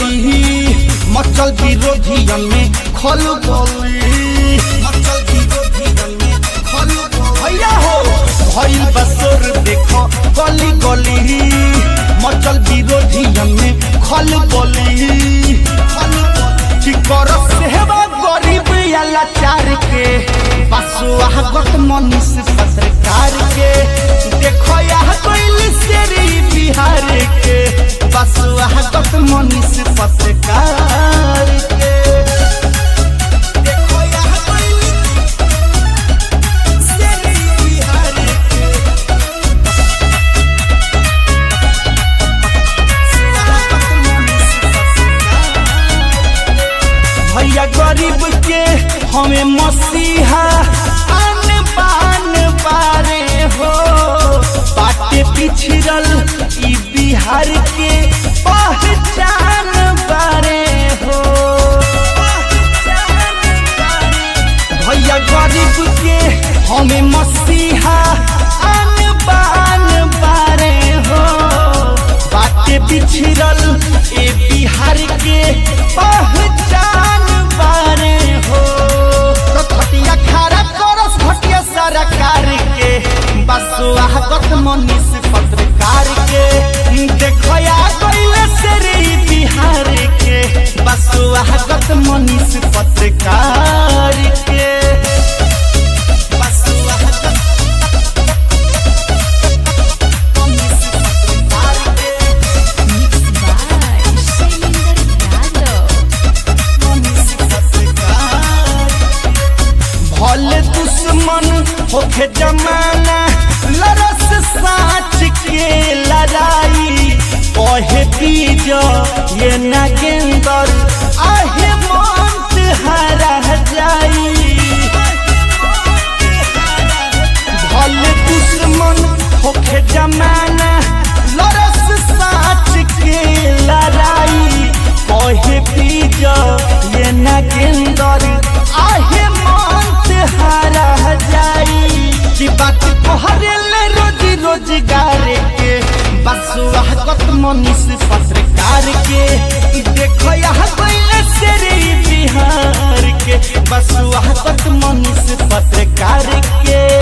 गली मचल विरोधियन में खल गली मचल विरोधियन में खल भैया हो भइल बसोर देखो गली गली मचल विरोधियन में खल गली कि कर सेवा गरीब या लाचार के बसुआ गत मनुष्य पत्रकार के देखो यह कोइल सेरी बिहार के बसुआ गत मनुष्य पत्रकार के देखो यह कोइल सेरी बिहार के भैया गरीब के हमें मसीहा आन बान बारे हो बाटे पिछड़ल ई बिहार के पहचान बारे हो भैया गरीब के हमें मसीहा आन बान बारे हो बाटे बिछड़ल ए बिहार के पहचान बारे हो तो खटिया खारा करस घटिया सरकार के बसुआ गत मनीष पत्रकार के देखो या गइले सेरी बिहार के बसुआ गत मनीष पत्रकार के बसुआ गत मनीष पत्रकार के Mixed by Shailendra Yadav. भले दुश्मन होके जमाना लरस साच के लड़ाई कहे बीज ये नागेंदर आहे मंत हरा जाई भले दुश्मन होके जमाना लरस साच के लड़ाई कहे बीज ये नागेंदर आहे मंत हारा जाई कि बात कहरे ले रोजी रोजगार के बसुआ गत मनीष पत्रकार के ई देखो यहाँ कोइले सेरी बिहार के बसुआ गत मनीष पत्रकार के